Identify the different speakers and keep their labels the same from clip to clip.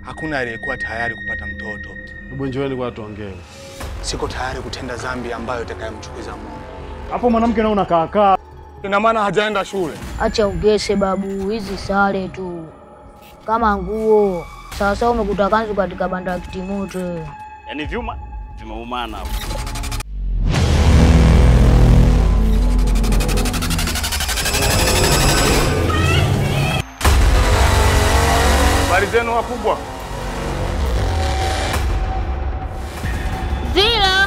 Speaker 1: hakuna aliyekuwa tayari kupata mtoto.
Speaker 2: Hebu njooni kwa tuongee.
Speaker 1: Siko tayari kutenda dhambi ambayo itakayomchukiza Mungu.
Speaker 2: Hapo mwanamke nao unakaakaa.
Speaker 1: Ina maana hajaenda shule.
Speaker 3: Acha ugese babu, hizi sare tu kama nguo. Sasa umekuta kanzu katika banda ya kitimoto.
Speaker 4: Yaani vyuma vimeumana hapo.
Speaker 1: Habari zenu wakubwa.
Speaker 3: Zila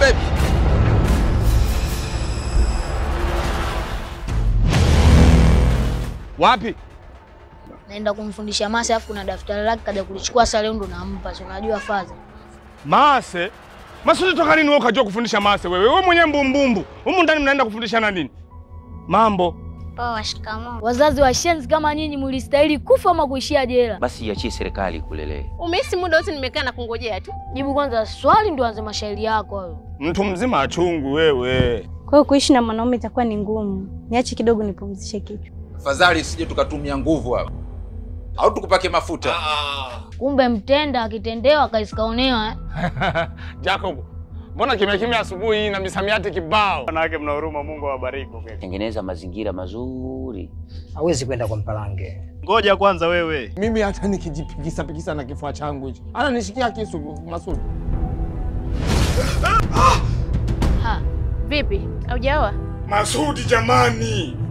Speaker 1: Wapi?
Speaker 3: naenda kumfundisha Masi, alafu kuna daftari lake kaja kulichukua sare, ndo nampa, si unajua faza.
Speaker 1: Mase. Masudi toka lini wewe ukajua kufundisha mase wewe? Wewe mwenyewe mbumbumbu. Humu ndani mnaenda kufundishana nini? Mambo.
Speaker 3: Poa, shikamoo. Wazazi washenzi kama nyinyi mlistahili kufa ama kuishia jela.
Speaker 5: Basi iachie serikali kulelee.
Speaker 6: Umehisi muda wote nimekaa na kungojea tu.
Speaker 3: Jibu kwanza swali, ndo anze mashairi yako hayo.
Speaker 1: Mtu mzima achungu wewe.
Speaker 7: Kwa hiyo kuishi na mwanaume itakuwa ni ngumu. Niache kidogo nipumzishe kichwa.
Speaker 8: Afadhali sije tukatumia nguvu hapa, au tukupake mafuta.
Speaker 3: Kumbe mtenda akitendewa akaisikaonewa eh?
Speaker 1: Jacob. Mbona kimya kimya asubuhi hii na misamiati kibao?
Speaker 4: Wanawake mna huruma, Mungu awabariki kwa kweli.
Speaker 5: Tengeneza mazingira mazuri.
Speaker 9: hawezi kwenda kwa Mpalange.
Speaker 4: Ngoja kwanza wewe.
Speaker 1: Mimi hata nikijipigisa pigisa na kifua changu hichi. Ana nishikia kisu Masudi.
Speaker 6: Ha, vipi? Haujaoa?
Speaker 1: Masudi jamani.